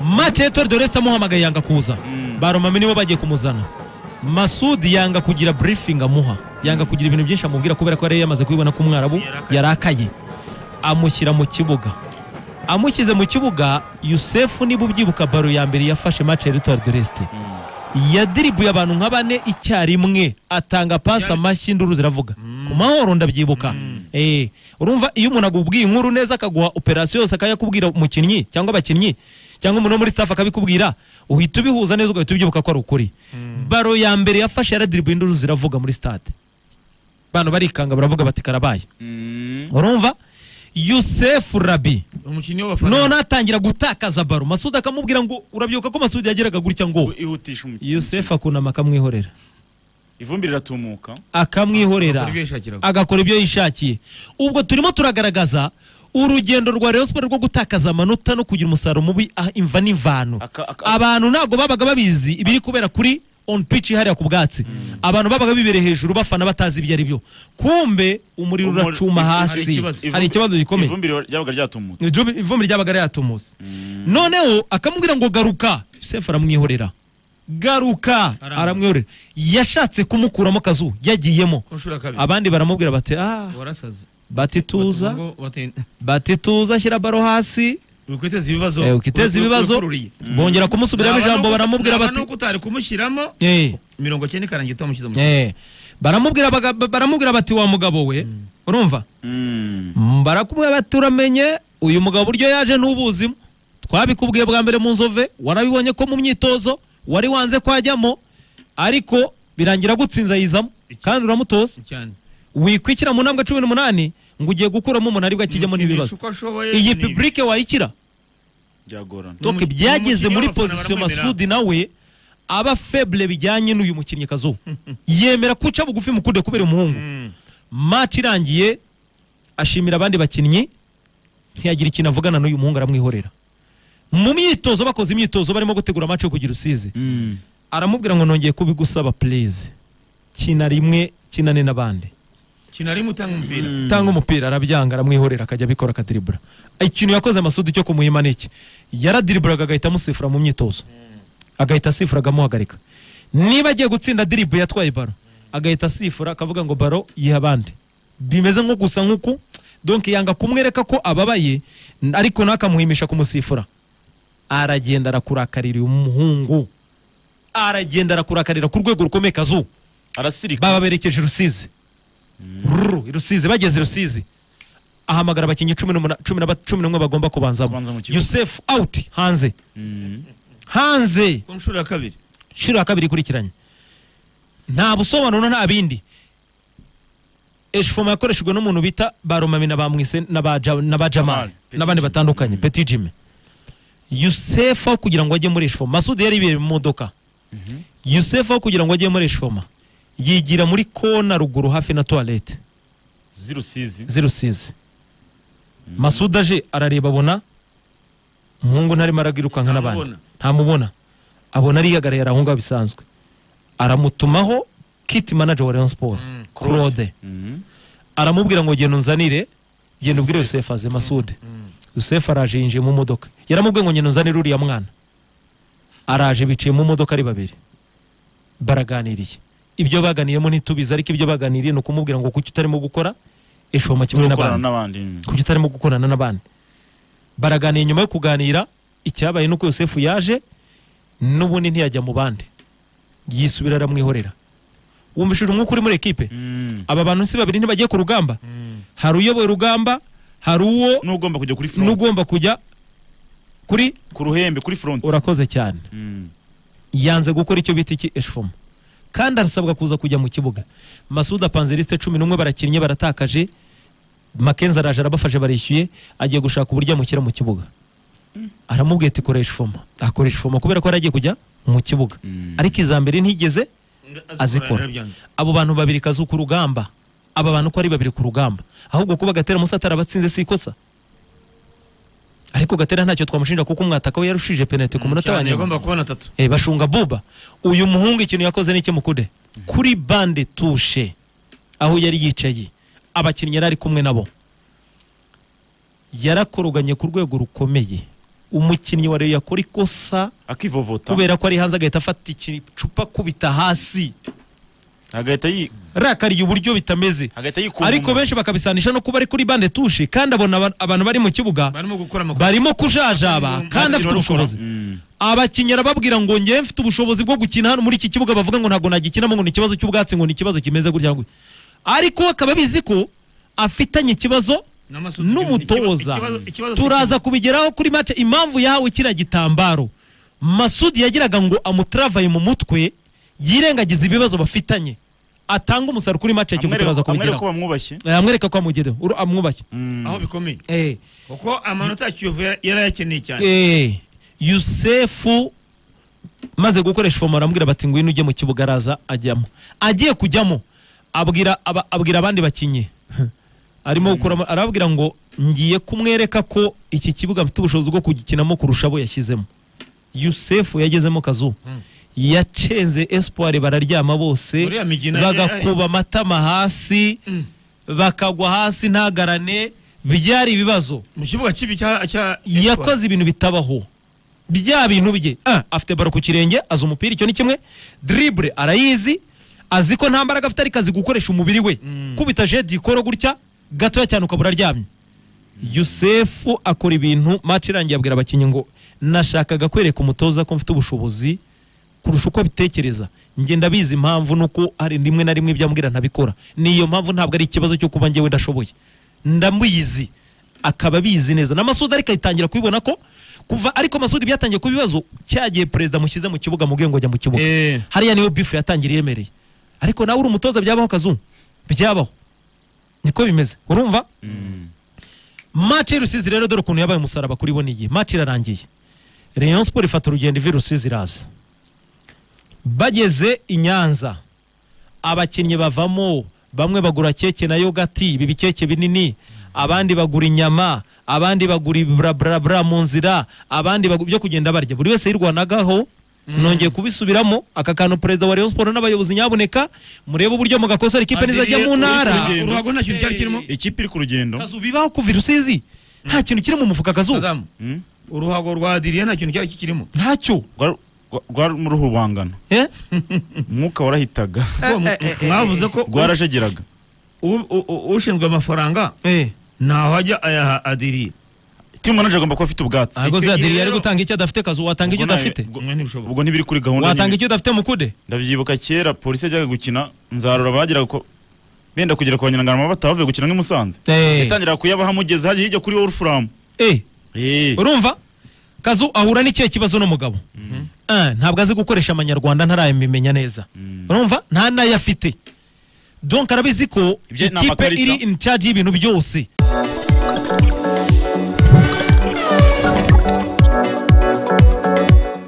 Viator Doreste amuhamagaye yanga kuza baromame nibo bagiye kumuzana masudi yanga kugira briefing amuha yanga kugira ibintu byinshi amubwira kubera ko yari yamaze kubibona ko umwarabu Yarakaye. yarakaye amushyira mu kibuga amushyize mu kibuga yusefu niba ubyibuka baro ya mbere yafashe match ya Viator Doreste yadiribuye abantu nka bane icyarimwe atanga pasi amashyi induru ziravuga ku mahoro ndabyibuka Eh, urumva iyo umuntu akubwiye inkuru neza akaguha operasiyo yose akayakubwira umukinnyi cyangwa abakinnyi cyangwa umuntu wo muri staff akabikubwira uhita ubihuza neza ugahita ubyibuka ko ari ukuri baro ya mbere yafashe yaradiribuye induru ziravuga muri stade abantu barikanga baravuga bati karabaye urumva yusefu rabi umukinnyi w'abafana none atangira gutakaza baro masudi akamubwira ngo urabyibuka ko masudi yageraga gutya ngo ihutisha umukinnyi yusefu akunama akamwihorera ivumbi riratumuka akamwihorera Agakora ibyo yishakiraga. agakora ibyo yishakiye ubwo turimo turagaragaza urugendo rwa Rayon Sports rwo gutakaza amanota no kugira umusaruro mubi ah, imva n'imvano Aka- aka- abantu ntabwo babaga babizi ibiri kubera kuri on pitch hariya ku bwatsi abantu babaga bibereye hejuru bafana batazi ibyo ari byo kumbe umuriro Umuri- uracuma hari hasi ikibazo. hari ikibazo gikomeye ivumbi riba- ryabaga ryatumutse Ivumbi- ivumbi ryabaga ryatumuse noneho akamubwira ngo garuka sefu aramwihorera garuka Aramwihorera. aramwihorera yashatse kumukuramo akazu yagiyemo ku nshuro ya kabiri abandi baramubwira bati ah warasaze bati tuza Ngo bate- bati tuza shyira baro hasi wikwiteza ibibazo eh, ukiteza uri- ibibazo urakururiye. bongera kumusubiramo Naba ijambo nuko- baramubwira naba bati nuko utari kumushyiramo eh mirongo cyenda ikarangira utamushyize mu eh baramubwira baga- ba- baramubwira bati wa mugabo we urumva Mm. Mm, barakubwira bati uramenye uyu mugabo uburyo yaje n'ubuzima twabikubwiye bwa mbere mu nzove warabibonye ko mu myitozo wari wanze ko ajyamo ariko birangira gutsinza yizamo kandi uramutoza cyane wikwikira mu ntambwe cumi n'umunani ngo ugiye gukuramo umuntu aribwo akijyamo Umukinisha n'ibibazo uko ashoboye iyi ni- piburike wayikira byagorana donc Umu- byageze umukinnyi muri w'abafana pozisiyo baramwemera. masudi nawe aba feble bijyanye n'uyu mukinnyi kazo yemera kuca bugufi mukunde kubera umuhungu Mm. match irangiye ashimira abandi bakinnyi ntiyagira ikintu avugana n'uyu muhungu aramwihorera mu myitozo bakoze imyitozo barimo gutegura match yo kugira usize Mm. aramubwira ngo nongeye kubigusaba please kina rimwe kinane n'abandi kina rimwe utanga umupira tanga umupira arabyanga aramwihorera akajya abikora akadiribura ikintu yakoze amasudi cyo kumuhima ni iki yaradiriburaga agahita amusifura mu myitozo agahita asifura akamuhagarika niba agiye gutsinda diribu yatwaye baro agahita asifura akavuga ngo baro yiha abandi bimeze nko gusa nk'uku donke yanga kumwereka ko ababaye n- ariko nawe akamuhimisha kumusifura aragenda arakurakarira uyu muhungu aragenda arakurakarira ku rwego rukomeye kazu arasirika baba berekeje i rusizi Ruru, i rusizi bageze i rusizi ahamagara abakinnyi cumi n'umuna- cumi na ba- cumi n'umwe bagomba kubanzamo Kubanza mu kibuga. yusefu awuti hanze Mm. hanze ku nshuro ya kabiri nshuro ya kabiri ikurikiranye nta busobanuro nta bindi eshifoma yakoreshejwe n'umuntu bita baromami na bamwise na ba Ja- na ba jamali Petit n'abandi Jimmy. batandukanye peti jime yusefu aho kugira ngo ajye muri eshifoma masudi yari ibereye mu modoka yusefu aho kugira ngo ajye muri eshifoma yigira muri kona ruguru hafi na tuwarete z'irusizi z'irusizi masuda aje arareba abona umuhungu ntarimo aragirukanka n'abandi Ntamubona. ntamubona abona ariyagaraye arahunga bisanzwe aramutumaho kiti manager wa Rayon Sport Claude Mm. aramubwira ngo genda unzanire genda ubwire Yosefu aze Masude Yosefu araje yinjiye mu modoka yaramubwiye ngo genda unzanire uriya mwana araje bicaye mu modoka ari babiri baraganiriye ibyo baganiriyemo ntitubizi ariko ibyo baganiriye ni ukumubwira ngo kuki utarimo gukora ishoma kimwe gukorana n'abandi n'abandi kuki utarimo gukorana n'abandi baraganiye nyuma yo kuganira icyabaye nuko yosefu yaje n'ubundi ntiyajya mu bandi yisubira aramwihorera wumvishije umwuka uri muri ekipe Mm. aba bantu si babiri ntibagiye ku rugamba hari uyoboye urugamba hari uwo n'ugomba kujya kuri front n'ugomba kujya kuri ku ruhembe kuri front urakoze cyane Mm. yanze gukora icyo bita iki eshfomu kandi arasabwa kuza kujya mu kibuga masuda panzerisite cumi n'umwe barakinnye baratakaje makenzi araje arabafashe barishyuye agiye gushaka uburyo amushyira mu kibuga aramubwiye ati koresha ifoma akoresha ifoma kubera ko yari agiye kujya mu kibuga ariko iza mbere ntigeze azikora yarabyanze. abo bantu babiri kazu ku rugamba aba bantu ko ari babiri ku rugamba ahubwo kuba gatera musa atarabatsinze si ikosa ariko gatera ntacyo twamushinja kuko umwataka we yarushije penaliti ku munota wa cyane nyuma yagomba kubona atatu Eh, bashunga buba uyu muhungu ikintu yakoze ni iki mukude kuri bande tushe aho yari yicaye abakinnyi yari ari kumwe nabo yarakoroganye ku rwego rukomeye umukinnyi wa reyo yakora ikosa akivovota kubera ko ari hanze agahita afata icupa akubita hasi agahita yi arakariye uburyo bitameze agahita yikuma ariko benshi bakabisanisha no kuba ari kuri bande tushe kandi abona aba- abantu bari mu kibuga barimo gukora amakosa barimo kujajaba kandi afite ubushobozi abakinnyi arababwira ngo njyewe mfite ubushobozi bwo gukina hano muri iki kibuga bavuga ngo ntabwo nagikinamo ngo ni ikibazo cy'ubwatsi ngo ni ikibazo kimeze gutya ngo ariko bakaba bizi ko afitanye ikibazo n'amasuzuma. n'umutoza Ikibazo- ikibazo- turaza kubigeraho kuri mace impamvu yahawe kiriya gitambaro masudi yagiraga ngo amutravaye mu mutwe yirengagiza ibibazo bafitanye atanga umusaruro kuri mace ikintu turaza amwereka ko kubigeraho bamwubashye Eh, amwereka ko amugereho uru- amwubashye aho bikomeye Eh. kuko amanota ya kiyovu yara- yarayakeneye cyane Eh, yusefu maze gukoresha fomo aramubwira bati ngwino ujye mu kibuga araza ajyamo agiye kujyamo abwira, aba, abwira abandi bakinnyi arimo gukuramo arababwira ngo ngiye kumwereka ko iki kibuga mfite ubushobozi bwo kugikinamo kurusha abo yashyizemo yusefu yagezemo kazu yacenze espoir bararyama bose Uriya migina- bagakuba amatama hasi Mm. bakagwa hasi ntagarane byari ibibazo mu kibuga kibi cya cya yakoze ibintu bitabaho bya bintu bye Ah, afite baro ku kirenge azi umupira icyo ni kimwe dribble arayizi azi ko nta mbaraga afite ariko azi gukoresha umubiri we kubita jedi ikoro gutya gatoya cyane ukabura aryamye yusefu akora ibintu match irangiye abwira abakinnyi ngo nashakaga kwereka umutoza ko mfite ubushobozi kurusha uko abitekereza ngenda bizi impamvu nuko hari rimwe na rimwe ibyo ambwira ntabikora niyo mpamvu ntabwo ari ikibazo cyo kuba njyewe ndashoboye ndamuyizi akaba abizi neza na masudi ariko atangira kubibona ko kuva ariko masudi byatangiye kuba ibibazo cyagiye perezida mushyize mu kibuga mubwiye ngo ajya mu kibuga Eh. hariya niyo bifu yatangira iremereye ariko nawe uri umutoza byabaho kazungu byabaho niko bimeze urumva match y'i rusizi rero dore ukuntu yabaye umusaraba kuri bo n'igihe match irarangiye rayon sport ifata urugendo ivi rusizi iraza bageze i nyanza abakinnyi bavamo bamwe bagura keke na yogati ibi bikeke binini abandi bagura inyama abandi bagura iburaburabura mu nzira abandi bagura ibyo kugenda barya buri wese yirwanagaho nongeye kubisubiramo aka kantu perezida wa rayon sport n'abayobozi nyaboneka murebe uburyo mugakosora ikipe nizajya mu ntara urugendo. uruhago nta kintu cyari kirimo ikipe iri ku rugendo kazu bibaho kuva i rusizi nta kintu kiri mu mufuka kazu Kagame, Mm. uruhago rwa adiriya nta kintu cyari kirimo ntacyo Rwa- rwa- rwari mu ruhu rwangano Eh? umwuka warahitaga Ko mu- mwavuze ko rwarajagiraga u- u- u- ushinzwe amafaranga Eh. ntaho ajya ayaha adiriya timu manager agomba kuba afite ubwatsi ariko Ikipe zadiri yari rero- gutanga icyo adafite kazu watanga icyo Ubwo nawe- udafite Ngo- ntibishoboka. ubwo ntibiri kuri gahunda watanga nyine. icyo udafite mukude ndabyibuka kera polisi yajyaga gukina nzarura bageraga ko benda kugera ku banyangarama batabavuye gukina nk'i Musanze Eh. yatangira kuyabaha mugezi hajya hirya kuri Wolfram Eh. eh urumva kazu ahura n'ikihe kibazo n'umugabo Eh, ntabwo azi gukoresha amanyarwanda ntarayamimenya neza urumva nta n'ayo afite donc arabizi ko Ibyo ni ikipe amakarita. iri in charge y'ibintu byose